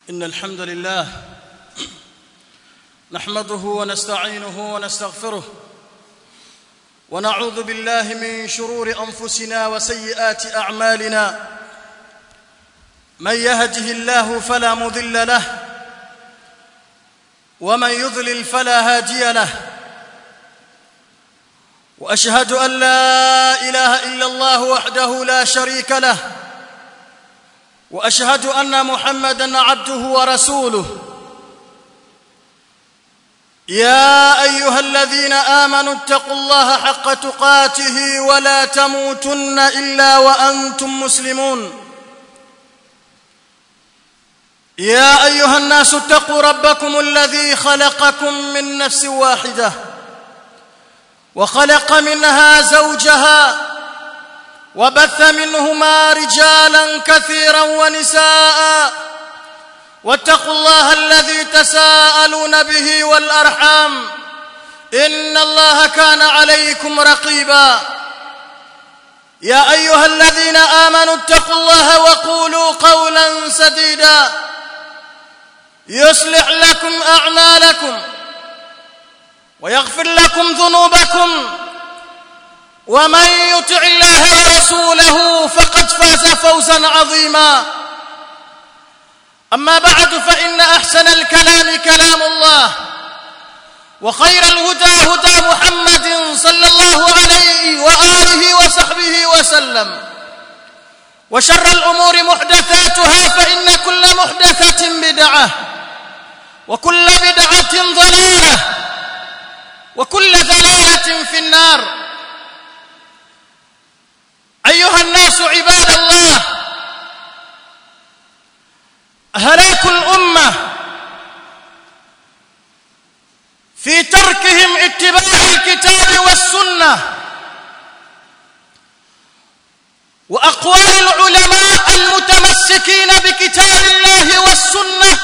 إن الحمد لله نحمده ونستعينه ونستغفره ونعوذ بالله من شرور أنفسنا وسيئات أعمالنا من يهده الله فلا مضل له ومن يضلل فلا هادي له واشهد ان لا اله الا الله وحده لا شريك له واشهد ان محمدا عبده ورسوله يا ايها الذين امنوا اتقوا الله حق تقاته ولا تموتن الا وانتم مسلمون يا ايها الناس اتقوا ربكم الذي خلقكم من نفس واحده وخلق منها زوجها وبث منهما رجالا كثيرا ونساء واتقوا الله الذي تساءلون به والارحام ان الله كان عليكم رقيبا يا ايها الذين امنوا اتقوا الله وقولوا قولا سديدا يصلح لكم اعمالكم ويغفر لكم ذنوبكم ومن يطع الله ورسوله فقد فاز فوزا عظيما اما بعد فان احسن الكلام كلام الله وخير الهدى هدى محمد صلى الله عليه واله وصحبه وسلم وشر الامور محدثاتها فان كل محدثه بدعه وكل بدعه ضلاله وكل ضلاله في النار ايها الناس عباد الله هلاك الامه في تركهم اتباع الكتاب والسنه واقوال العلماء المتمسكين بكتاب الله والسنه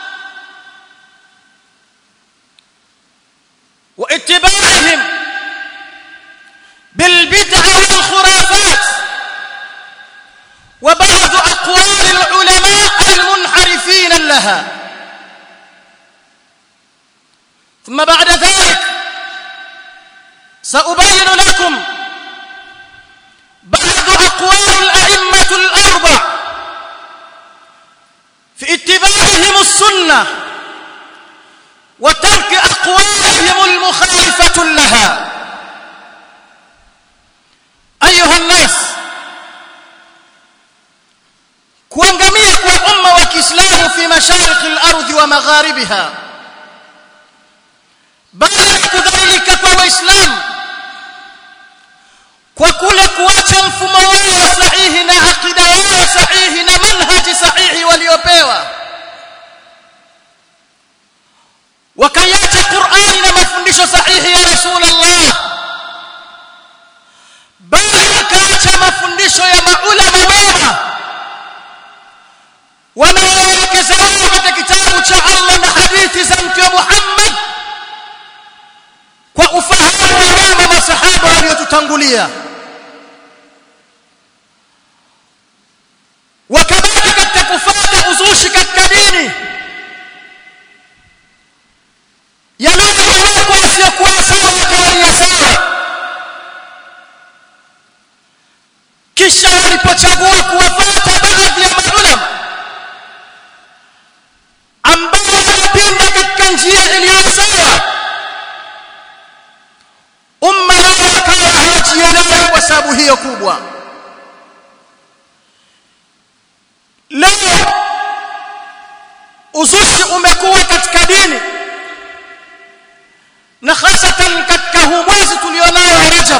واتباعهم بالبدع والخرافات وبعض اقوال العلماء المنحرفين لها ثم بعد ذلك سأبين لكم بعض أقوال الأئمة الأربع في اتباعهم السنة وترك أقوالهم المخالفة لها أيها الناس kuangamia kwa umma wa Kiislamu fi mashariki al-ardhi wa magharibiha bali kudhalika kwa waislamu kwa kule kuacha mfumo wao sahihi na akida yao sahihi na manhaji sahihi waliopewa wakaiacha Qur'ani na mafundisho sahihi ya Rasulullah bali wakaacha mafundisho ya maulama wema wanaoelekeza katika kitabu cha Allah na hadithi za Mtume Muhammad kwa ufahamu wa wema masahaba waliotutangulia wakabaki katika kufuata uzushi katika dini yanayokuwa yasiyokuwa sawa wakawalia sawa kisha walipochagua kuwafuata baadhi ya maulama ambao wanapinda katika njia iliyo sawa umma wakawa hawajielewi kwa sababu hiyo kubwa leo uzushi umekuwa katika dini na hasatan katika huu mwezi tulionao wa Rajab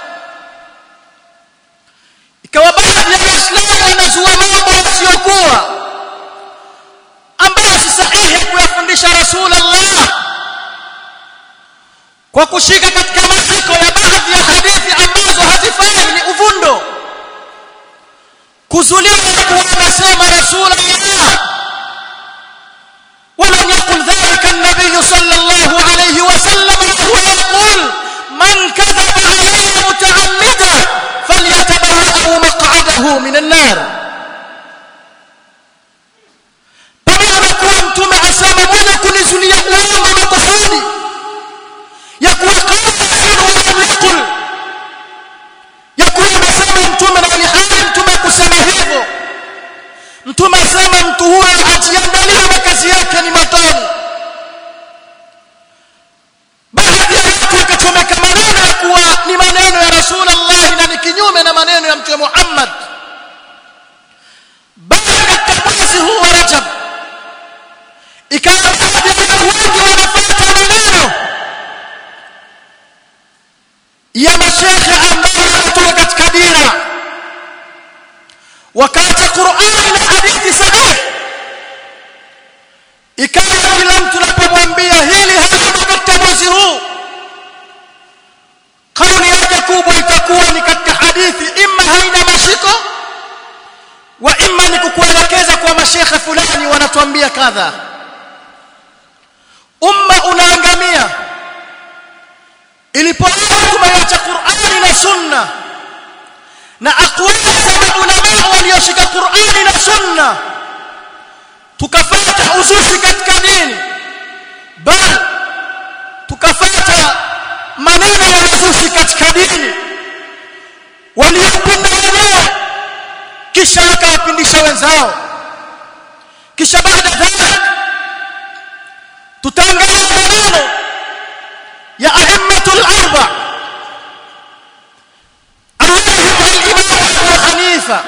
ikawa baadhi ya waislamu wanazua mambo yasiyokuwa ambayo si sahihi kuyafundisha rasulullah kwa kushika katika mashiko ya baadhi ya hadithi ambazo hazifai ni uvundo kuzulia kuwa anasema rasulullah ولم يقل ذلك النبي صلى الله عليه وسلم وهو يقول من كذب علي متعمدا فليتبوأ مقعده من النار pamoja makusudi ya kuwa qala ya kuwa amesema mtume na alihali mtume kusema hivyo mtume asema mtu huyo ajiangalie makazi yake ni matoni baadhi ya watu wakachomeka maneno ya kuwa ni maneno ya rasulullah na ni kinyume na maneno ya mtume Muhammad baada ya mwezi huu wa Rajab ikawa baadhi ya wengi wanafuata maneno ya mashekhe ambao wanatoka katika dira wakati Qur'ani na hadithi sahihi ikawa kila mtu anapomwambia hili hapa katika mwezi huu kauli yake kubwa itakuwa ni katika hadithi imma haina mashiko wa imma ni kukuelekeza kwa mashekhe fulani wanatuambia kadha umma unaangamia ilipoanza tumeacha Qur'ani na Sunna na aqwali za ulama walioshika Qur'ani na Sunna tukafata uzushi katika dini bal tukafata maneno ya uzushi katika dini waliopinda wenyewe kisha wakawapindisha wenzao kisha baada dhalik tutaangalia maneno ya a'immatul arba الإمام أبو حنيفة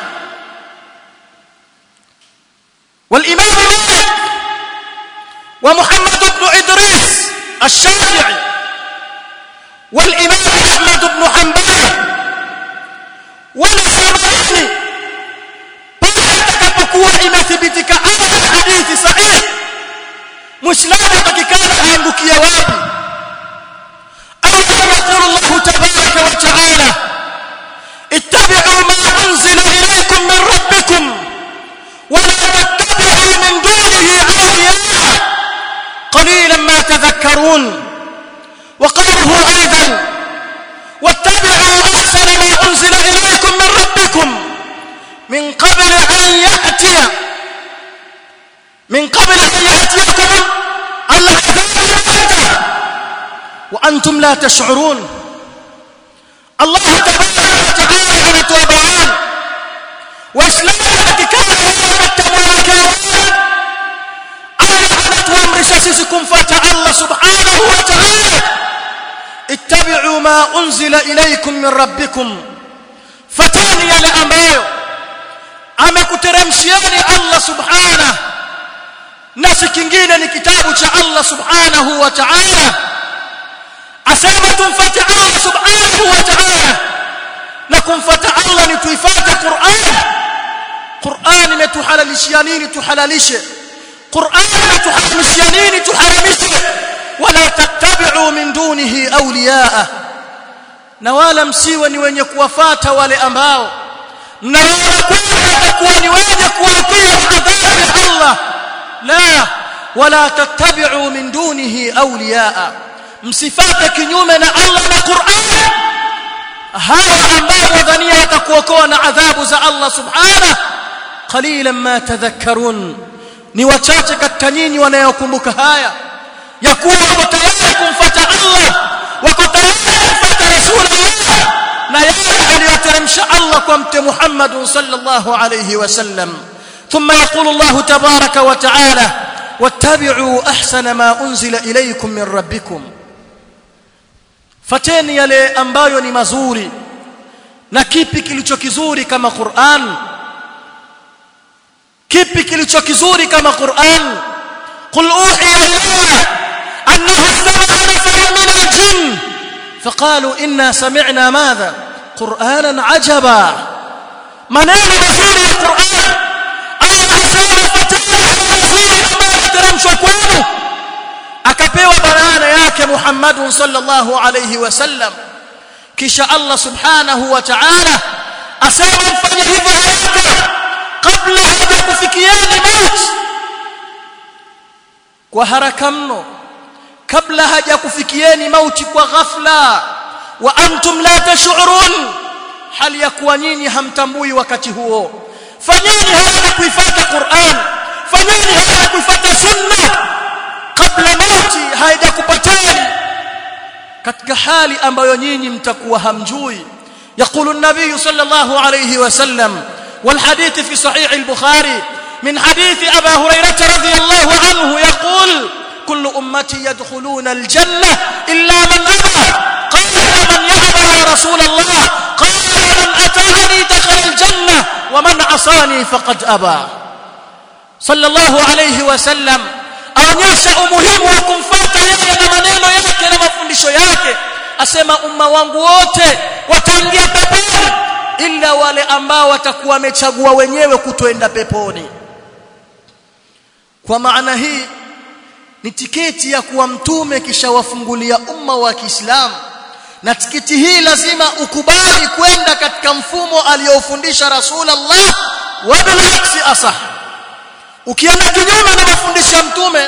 والإمام مالك ومحمد بن إدريس الشافعي والإمام أحمد بن حنبل والسمعاني pale imethibitika aya hadithi sahihi muislamu atakikana aangukia wapi au kama yaqulu Allah tabaraka wa taala اتبعوا ما أنزل إليكم من ربكم ولا تتبعوا من دونه أولياء قليلا ما تذكرون وقوله أيضا واتبعوا أحسن ما أنزل إليكم من ربكم من قبل أن يأتي من قبل أن يأتيكم العذاب وأنتم لا تشعرون الله تبارك وتعالى anatoa bayani waislamu watakikana watabaraka Allah anatuamrisha sisi kumfuata Allah subhanahu wa ta'ala ittabi'u ma unzila ilaykum min rabbikum fatani yale ambayo amekuteremshieni Allah subhanahu na si kingine ni kitabu cha Allah subhanahu wa ta'ala asema tumfuate Allah subhanahu wa ta'ala na kumfuata Allah ni tuifuate Qur'an Qur'an imetuhalalishia nini tuhalalishe Qur'an imetuharamishia nini tuharamishe wala tattabi'u min dunihi awliyaa na wala msiwe ni wenye kuwafata wale ambao mnaona kwamba kuwa ni wenye kuwatia adhabu ya Allah la wala tattabi'u min dunihi awliyaa msifate kinyume na Allah na Qur'an hawa ambao wadhania watakuokoa na adhabu za Allah subhanahu qalilan ma tadhakkarun ni wachache katika nyinyi wanayokumbuka haya ya kuwa wako tayari kumfuata Allah wako tayari kumfuata Rasulullah na yale aliyoteremsha Allah kwa mtume Muhammad sallallahu alayhi wasallam ثم يقول الله تبارك وتعالى واتبعوا احسن ما انزل اليكم من ربكم fateni yale ambayo ni mazuri na kipi kilicho kizuri kama Qur'an kipi kilicho kizuri kama Qur'an qul uhiya ilayya annahu istama'a nafarun min al-jinn faqalu inna sami'na madha qur'anan ajaba maneno mazuri ya Qur'an Allah anasema fateni mazuri ambayo teremshwa kwenu akapewa barana yake Muhammad sallallahu alayhi wasallam kisha Allah subhanahu wa ta'ala asema mfanye hivyo haraka kabla hajakufikieni mauti kwa haraka mno kabla hajakufikieni mauti kwa ghafla wa antum la tash'urun hali ya kuwa nyinyi hamtambui wakati huo fanyeni haraka kuifuata Qur'an fanyeni haraka kuifuata sunna kabla mauti haijakupata katika hali ambayo nyinyi mtakuwa hamjui يقول النبي صلى الله عليه وسلم والحديث في صحيح البخاري من حديث أبا هريرة رضي الله عنه يقول كل أمتي يدخلون الجنة إلا من أبى قال من يأبى يا رسول الله قال من أتاني دخل الجنة ومن عصاني فقد أبى صلى الله عليه وسلم aonyesha umuhimu wa kumfuata yeye na maneno yake na mafundisho yake asema umma wangu wote wataingia peponi ila wale ambao watakuwa wamechagua wenyewe kutoenda peponi kwa maana hii ni tiketi ya kuwa mtume kisha wafungulia umma wa Kiislamu na tiketi hii lazima ukubali kwenda katika mfumo aliyofundisha Rasulullah wa bilhaksi asah ukienda kinyume na mafundisho ya mtume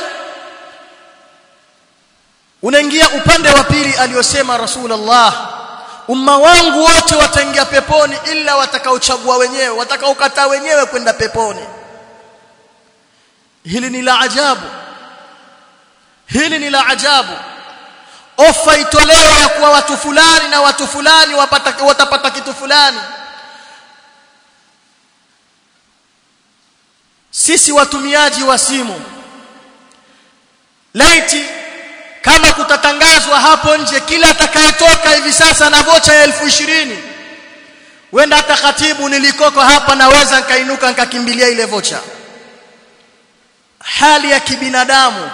unaingia upande wa pili aliyosema Rasulullah umma wangu wote wataingia peponi ila watakaochagua wenyewe watakaokataa wenyewe kwenda peponi hili ni la ajabu hili ni la ajabu ofa itolewa ya kuwa watu fulani na watu fulani wapata, watapata kitu fulani sisi watumiaji wa simu laiti kama kutatangazwa hapo nje kila atakayetoka hivi sasa na vocha ya elfu ishirini wenda hata khatibu nilikoko hapa naweza nikainuka nikakimbilia ile vocha hali ya kibinadamu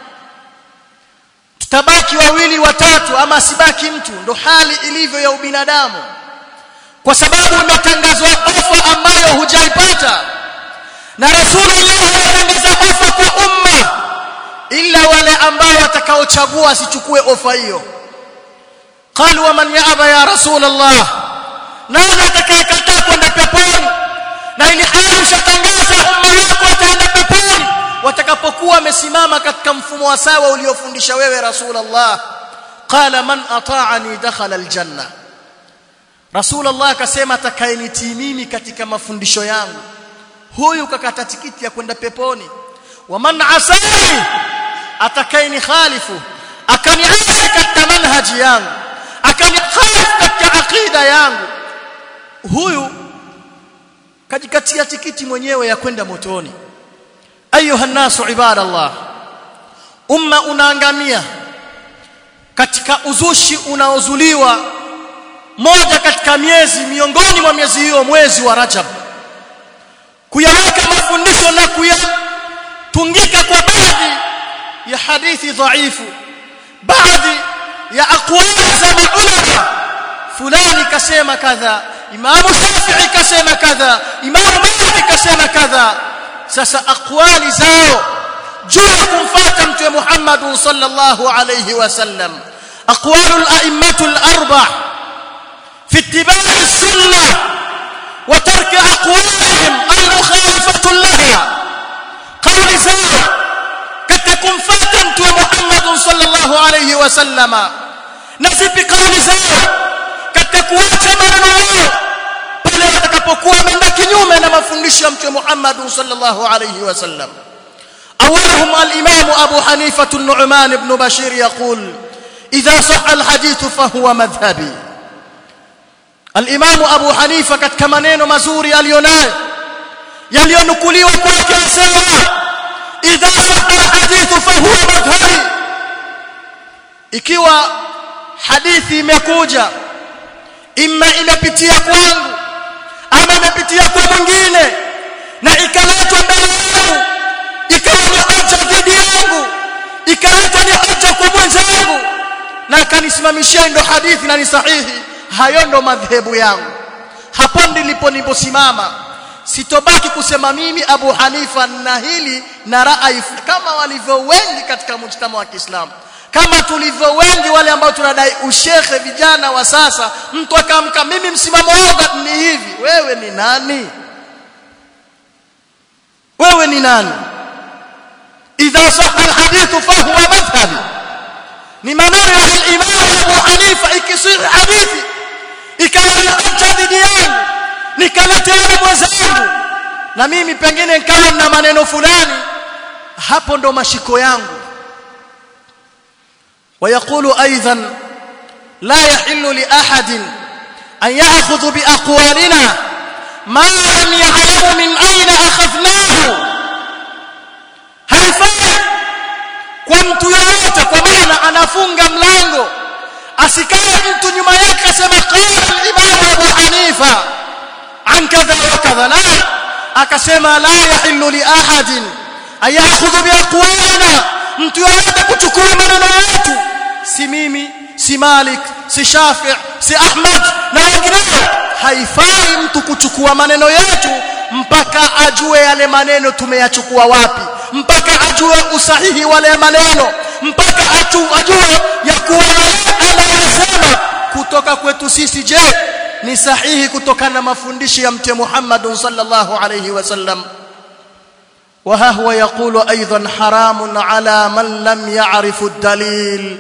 tutabaki wawili watatu ama sibaki mtu ndo hali ilivyo ya ubinadamu kwa sababu imetangazwa ofa ambayo hujaipata na rasulullah anatangaza ofa kwa umma ila wale ambao watakaochagua asichukue ofa hiyo qalu wa man ya'ba ya rasulullah nani atakayekataa kwenda peponi na ili hali ushatangaza umma wako wataenda peponi watakapokuwa wamesimama katika mfumo wa sawa uliofundisha wewe rasulullah qala man ata'ani dakhala aljanna rasulullah akasema atakayenitii mimi katika mafundisho yangu huyu kakata tikiti ya kwenda peponi wa man asani atakaini khalifu akaniasi katika manhaji yangu akanikhalifu katika aqida yangu huyu kajikatia tikiti mwenyewe ya kwenda motoni ayuha nasu ibadallah umma unaangamia katika uzushi unaozuliwa moja katika miezi miongoni mwa miezi hiyo mwezi wa Rajab kuyaweka mafundisho na kuyatungika kwa baadhi ya hadithi dhaifu baadhi ya aqwali za maulama fulani kasema kadha imamu shafi'i kasema kadha imamu malik kasema kadha sasa aqwali zao juu ya kumfuata mtume Muhammad sallallahu alayhi wasallam aqwalul a'immatul arba' fi ittiba'i as-sunnah wa tarki aqwalihim al-mukhalifatu laha qawli zao katika kumfuata mtume Muhammad sallallahu alayhi wasallam na zipi kauli zao katika kuacha maneno yao pale watakapokuwa wameenda kinyume na mafundisho ya mtume Muhammad sallallahu alayhi wasallam أولهم الإمام أبو حنيفة النعمان بن بشير يقول إذا صح الحديث فهو مذهبي الإمام أبو حنيفة katika maneno mazuri alionayo yaliyonukuliwa kwake asema idha sahha alhadith fahuwa madhhabi ikiwa hadithi imekuja imma imepitia kwangu ama imepitia kwa mwingine na ikaletwa mbele yangu ikawa ni hoja dhidi yangu ikaletwa ni hoja kwa mwenzangu na akanisimamishia ndo hadithi na ni sahihi hayo ndo madhehebu yangu hapo ndilipo niliposimama sitobaki kusema mimi Abu Hanifa na hili na rai kama walivyo wengi katika mujtama wa Kiislamu kama tulivyo wengi wale ambao tunadai ushekhe vijana wa sasa mtu akamka mimi msimamo wangu ni hivi wewe ni nani wewe ni nani idha sahha alhadith fahuwa madhhabi ni maneno ya al-Imam Abu Hanifa ikisiri hadithi ikawa ni hoja dhidi yangu nikaletea mwenzangu na mimi pengine nikawa na maneno fulani hapo ndo mashiko yangu ويقول ايضا la yahillu li ahadin an ya'khudhu bi aqwalina ma lam ya'lamu min aina akhadnahu haifai kwa mtu yoyote kwa maana anafunga mlango asikae mtu nyuma yake asema qala al-imam Abu Hanifa an kadha wa kadha la akasema la yahillu li ahadin ayakhudhu bi aqwalina mtu yoyote kuchukua maneno yetu si mimi si Malik si Shafi si Ahmad na wengineo haifai mtu kuchukua maneno yetu mpaka ajue yale maneno tumeyachukua wapi mpaka ajue usahihi wale maneno mpaka ajue ya kuwa anayosema kutoka kwetu sisi je ni sahihi kutokana na mafundisho ya mtume Muhammad sallallahu alayhi wasallam وها هو يقول ايضا حرام على من لم يعرف الدليل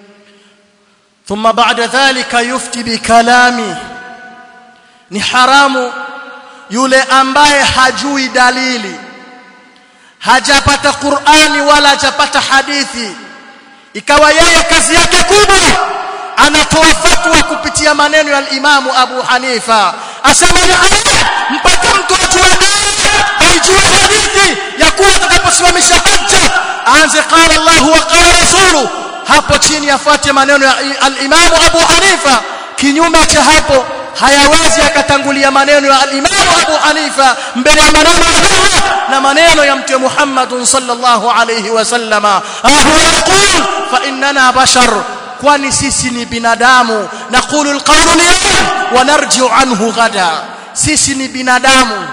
ثم بعد ذلك يفتي بكلامي ni haramu yule ambaye hajui dalili hajapata Qur'ani wala hajapata hadithi ikawa yeye kazi yake kubwa anatoa fatwa kupitia maneno ya Imamu Abu Hanifa asema ni mpaka mtu ajue ajue hadithi ya kuwa atakaposimamisha hajja aanze qala Allah wa qala rasulu hapo chini afuate maneno ya al-Imamu Abu Hanifa kinyume cha hapo hayawezi akatangulia maneno ya al-Imam Abu Hanifa mbele ya maneno ya na maneno ya Mtume Muhammad sallallahu alayhi wasallama ahu yaqul fa innana bashar kwani sisi ni binadamu naqulu al-qawlu al-yawm wa narji'u anhu ghada sisi ni binadamu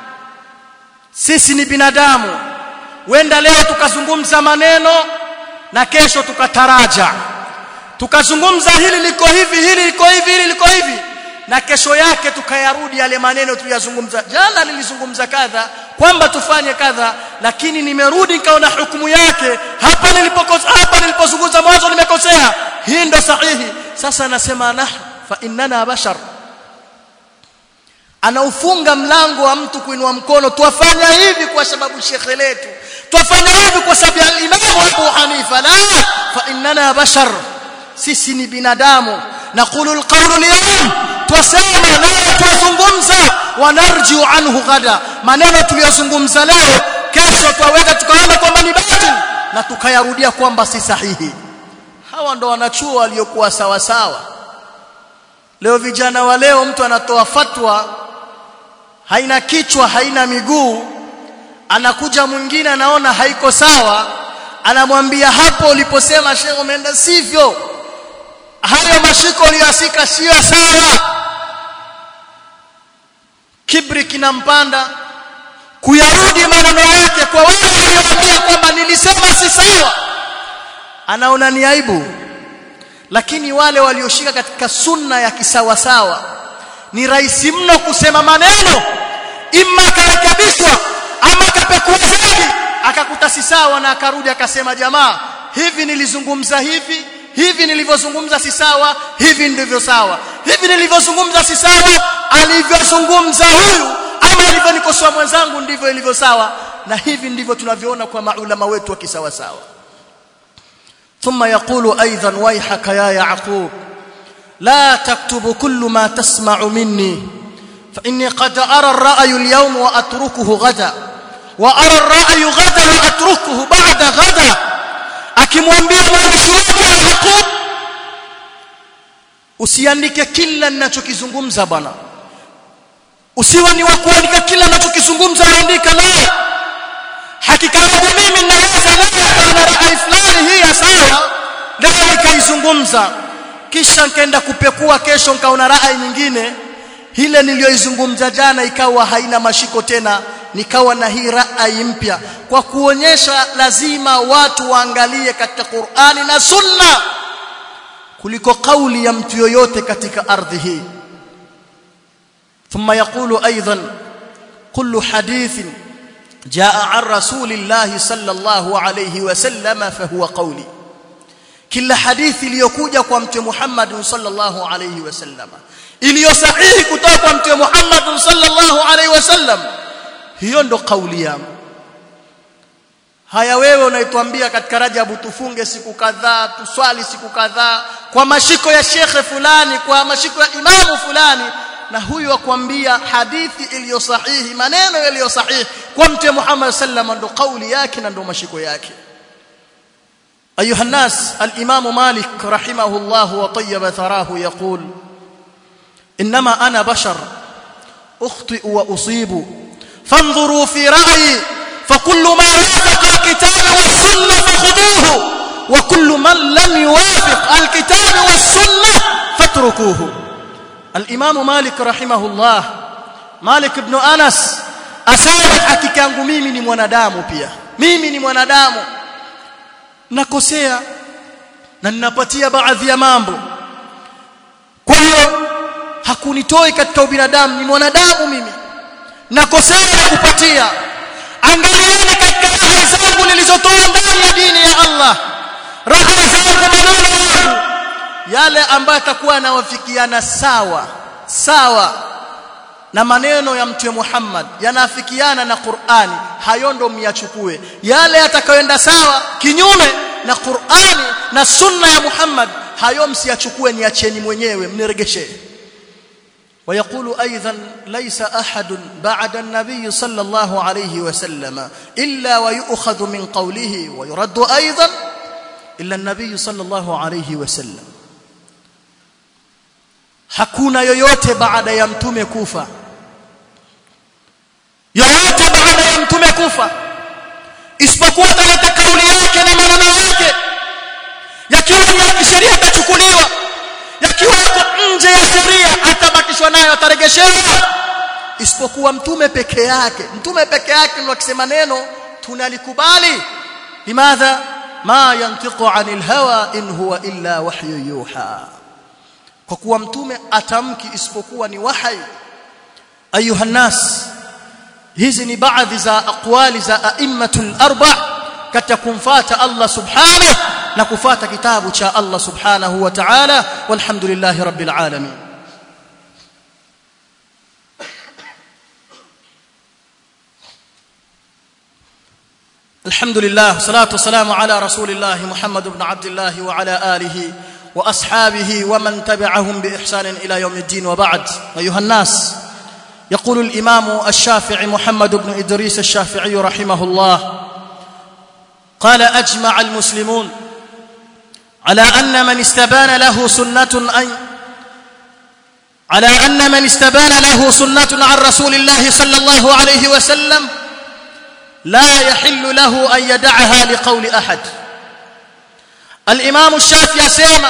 sisi ni binadamu wenda leo tukazungumza maneno na kesho tukataraja tukazungumza hili liko hivi hili liko hivi hili liko hivi na kesho yake tukayarudi yale maneno tuliyazungumza jana nilizungumza kadha kwamba tufanye kadha lakini nimerudi nikaona hukumu yake hapa nilipokosa hapa nilipozungumza mwanzo nimekosea hii ndo sahihi sasa nasema nah fa innana bashar anaufunga mlango wa mtu kuinua mkono tuwafanya hivi kwa sababu shekhe letu tuwafanya hivi kwa sababu ya Imam Abu Hanifa la fa innana bashar sisi ni binadamu naqulu alqawlu al-yawm twasema leo tuzungumza wanarjiu anhu ghada maneno tuliyozungumza leo kesho twaweza tukaona kwamba ni batil na tukayarudia kwamba si sahihi hawa ndo wanachuo waliokuwa sawa sawa leo vijana wa leo mtu anatoa fatwa haina kichwa haina miguu anakuja mwingine anaona haiko sawa anamwambia hapo uliposema shehe umeenda sivyo hayo mashiko uliyosika sio sawa kibri kinampanda kuyarudi maneno yake kwa wale waliomwambia kwamba nilisema si sawa anaona ni aibu lakini wale walioshika katika sunna ya kisawasawa ni rahisi mno kusema maneno imma karekebishwa ama kapekua zaidi akakuta si sawa na akarudi akasema jamaa hivi nilizungumza hivi hivi nilivyozungumza si sawa hivi ndivyo sawa hivi nilivyozungumza si sawa alivyozungumza huyu ama alivyonikosoa mwenzangu ndivyo ilivyo sawa na hivi ndivyo tunavyoona kwa maulama wetu wa kisawa sawa ثم يقول ايضا ويحك يا يعقوب لا تكتب كل ما تسمع مني فاني قد ارى الراي اليوم واتركه غدا وارى الراي غدا واتركه بعد غدا akimwambia mwandishi wake Yaqub usiandike kila ninachokizungumza bwana usiwe ni wa kuandika kila ninachokizungumza andika la hakika yangu mimi ninaweza leo na rai fulani hii ya sawa leo nikaizungumza kisha nikaenda kupekua kesho nikaona rai nyingine ile niliyoizungumza jana ikawa haina mashiko tena nikawa na hii rai mpya kwa kuonyesha lazima watu waangalie katika Qur'ani na Sunna kuliko kauli ya mtu yoyote katika ardhi hii ثم يقول ايضا كل حديث جاء عن رسول الله صلى الله عليه وسلم فهو قولي kila hadithi iliyokuja kwa mtume Muhammad sallallahu alayhi wasallam iliyo sahihi kutoka kwa mtume Muhammad sallallahu alayhi wasallam hiyo ndo kauli yangu haya wewe unaituambia katika Rajabu tufunge siku kadhaa tuswali siku kadhaa kwa mashiko ya shekhe fulani kwa mashiko ya imamu fulani na huyu akwambia hadithi iliyo sahihi maneno yaliyo sahihi kwa mtume Muhammad sallam ndo kauli yake na ndo mashiko yake أيها الناس الإمام مالك رحمه الله وطيب ثراه يقول إنما أنا بشر أخطئ وأصيب فانظروا في رأيي فكل ما وافق الكتاب والسنة فخذوه وكل من لم يوافق الكتاب والسنة فاتركوه الإمام مالك رحمه الله مالك بن أنس أسامة hakika yangu mimi ni mwanadamu pia mimi ni mwanadamu nakosea na ninapatia baadhi ya mambo kwa hiyo hakunitoi katika ubinadamu ni mwanadamu mimi nakosea na kupatia angalieni katika raha zangu nilizotoa ndani ya dini ya Allah raha zangu maneno yangu yale ambayo atakuwa anawafikiana sawa sawa na maneno ya mtume Muhammad yanafikiana na Qur'ani hayo ndo myachukue yale yatakayoenda sawa kinyume na Qur'ani na sunna ya Muhammad hayo msiyachukue niacheni mwenyewe mniregeshee ويقول ايضا ليس احد بعد النبي صلى الله عليه وسلم الا ويؤخذ من قوله ويرد ايضا الا النبي صلى الله عليه وسلم hakuna yoyote baada ya mtume kufa yoyote baada ya mtume kufa isipokuwa ataleta kauli yake na maneno yake yakiwa ya kisheria yatachukuliwa yakiwa yako nje ya sheria atabakishwa nayo ataregeshewa isipokuwa mtume peke yake mtume peke yake ndio akisema neno tunalikubali limadha ma yantiqu anil hawa in huwa illa wahyu yuha kwa kuwa mtume atamki isipokuwa ni wahai ayuha nas hizi ni baadhi za aqwali za aimmatul arba katika kumfata Allah subhanahu na kufata kitabu cha Allah subhanahu wa ta'ala walhamdulillahi rabbil alamin الحمد لله والصلاه والسلام على رسول الله محمد بن عبد الله وعلى اله واصحابه ومن تبعهم باحسان الى يوم الدين وبعد ايها الناس يقول الامام الشافعي محمد بن ادريس الشافعي رحمه الله قال اجمع المسلمون على ان من استبان له سنه اي على ان من استبان له سنه عن رسول الله صلى الله عليه وسلم لا يحل له ان يدعها لقول احد الامام الشافعي asema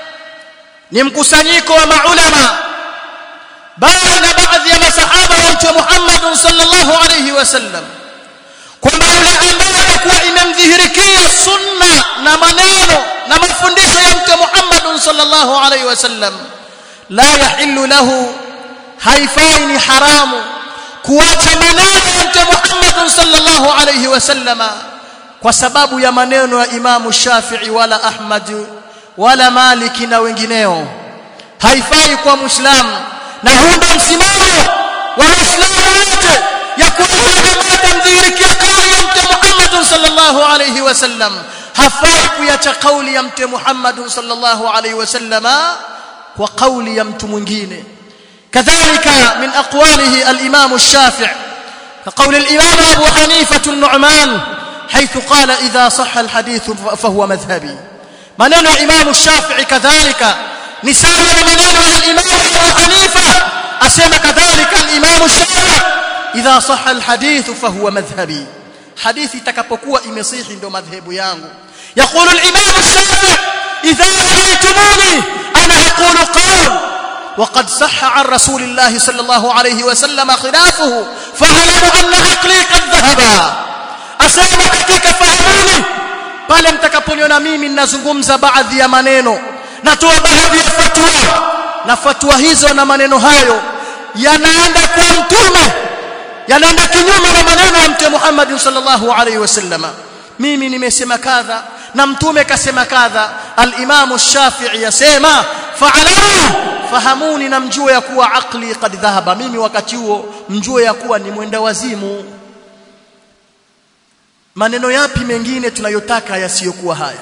ni mkusanyiko wa maulama bali na baadhi ya masahaba wa mtume Muhammad sallallahu alayhi wasallam kwamba yule ambaye alikuwa imemdhihirikia sunna na maneno na mafundisho ya mtume Muhammad sallallahu alayhi wasallam la yahillu lahu haifai ni haramu kuacha maneno ya mtume Muhammad sallallahu alayhi wasallama kwa sababu ya maneno ya Imam Shafi'i wala Ahmad wala Maliki na wengineo haifai kwa muislamu na huu ndio msimamo wa waislamu wote ya kuwa mdhihirikia kauli ya mtume Muhammad sallallahu alayhi wasallam hafai kuacha kauli ya mtume Muhammad sallallahu alayhi wasallama kwa kauli ya mtu mwingine كذلك من أقواله الإمام الشافع كقول الإمام أبو حنيفة النعمان حيث قال إذا صح الحديث فهو مذهبي منن الإمام الشافعي كذلك نساء منن الإمام أبو حنيفة أسمى كذلك الإمام الشافعي إذا صح الحديث فهو مذهبي حديثي تكبكوا إمصيح ndo madhhabu yangu يقول الإمام الشافعي إذا رأيتموني أنا أقول قول وقد صح عن رسول الله صلى الله عليه وسلم خلافه فاعلموا ان عقلي قد ذهب asema katika fahamuni pale mtakaponiona mimi ninazungumza baadhi ya maneno natoa baadhi ya fatwa na fatwa hizo na maneno hayo yanaenda kwa mtume yanaenda kinyume na maneno ya mtume Muhammad sallallahu alaihi wasallam mimi nimesema kadha na mtume kasema kadha al-Imam Shafi'i yasema fa'alamu fahamuni na mjue ya kuwa akli qad dhahaba mimi wakati huo mjue ya kuwa ni mwenda wazimu maneno yapi mengine tunayotaka yasiyokuwa haya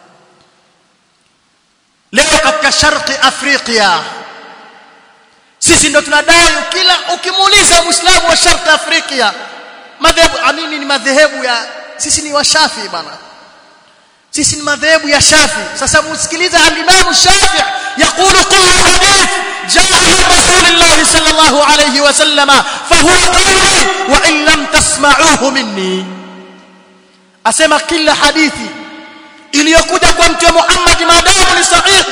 leo katika sharqi afrika sisi ndo tunadai kila ukimuuliza muislamu wa sharqi afrika madhehebu amini ni madhehebu ya sisi ni washafi bana sisi ni madhehebu ya shafi sasa musikiliza al-imam shafi يقول كل حديث جاء من رسول الله صلى الله عليه وسلم فهو قولي وان لم تسمعوه مني asema kila hadithi iliyokuja kwa mtume Muhammad maadamu ni sahihi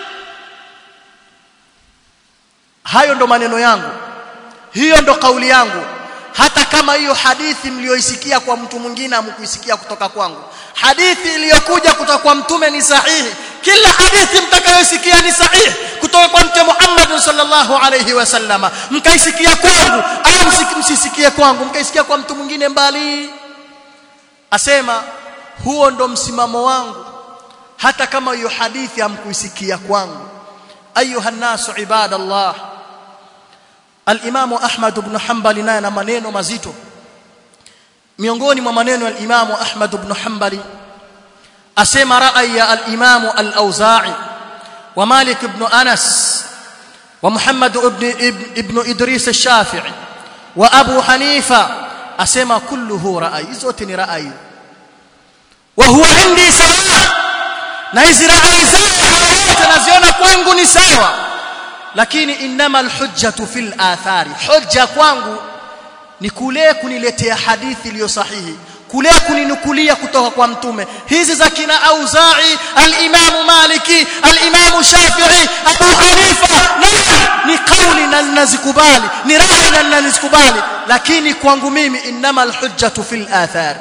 hayo ndo maneno yangu hiyo ndo kauli yangu hata kama hiyo hadithi mlioisikia kwa mtu mwingine amkuisikia kutoka kwangu hadithi iliyokuja kutoka kwa mtume ni sahihi kila hadithi mtakayosikia ni sahihi kutoka kwa mtume Muhammad sallallahu alayhi wasallama mkaisikia kwangu au msisikie kwangu mkaisikia kwa mtu mwingine mbali asema huo ndo msimamo wangu hata kama hiyo hadithi hamkuisikia kwangu ayuha nasu ibadallah al-Imam Ahmad ibn Hanbali naye na maneno mazito miongoni mwa maneno ya al-Imam Ahmad ibn Hanbali asema ra'aya al-Imam al-Auza'i wa Malik ibn Anas wa Muhammad ibn ibn Idris al-Shafi'i wa Abu Hanifa asema kulluhu ra'ayi zote ni ra'ayi wa huwa indi sawa na hizi ra'ayi zote naziona kwangu ni sawa lakini inama alhujjatu fil athari hujja kwangu ni kule kuniletea hadithi iliyo sahihi kule kuninukulia kutoka kwa mtume hizi za kina Auza'i al-Imam Maliki al-Imam Shafi'i Abu Hanifa ni kauli na ninazikubali ni rai na ninazikubali lakini kwangu mimi inama alhujjatu fil athar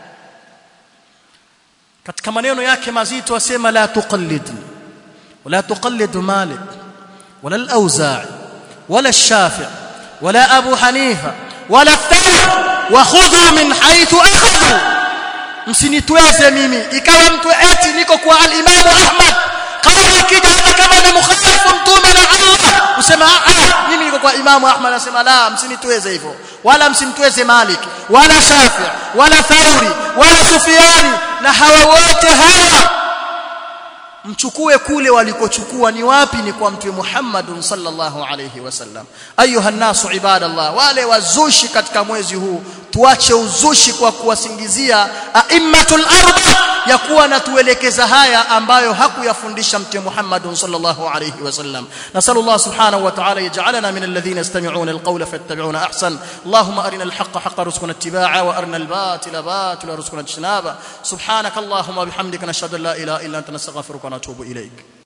katika maneno yake mazito asema la tuqallid wala tuqallid Malik ولا الأوزاعي ولا الشافع ولا أبو حنيفة ولا الثوري وخذوا من حيث أخذوا msinitweze mimi ikawa mtu eti niko kwa al-Imam Ahmad kama ikija hata kama ni mukhalifu mtume na Allah usema ah mimi niko kwa Imam Ahmad nasema la msinitweze hivyo wala msimtweze Malik wala Shafi wala Thauri wala Sufyani na hawa wote hawa mchukue kule walikochukua ni wapi ni kwa mtume Muhammad sallallahu alayhi wasallam ayuha nasu ibadallah wale wazushi katika mwezi huu tuache uzushi kwa kuwasingizia aimmatul arba ya kuwa na tuelekeza haya ambayo hakuyafundisha mtume Muhammad sallallahu alayhi wasallam nasallallahu subhanahu wa ta'ala yaj'alana min alladhina yastami'una alqawla fayattabi'una ahsan allahumma arina alhaqqa haqqan warzuqna ittiba'a wa arina albatila batila warzuqna ijtinaba subhanakallahumma bihamdika nashhadu an la ilaha illa anta nastaghfiruka wa natubu ilayk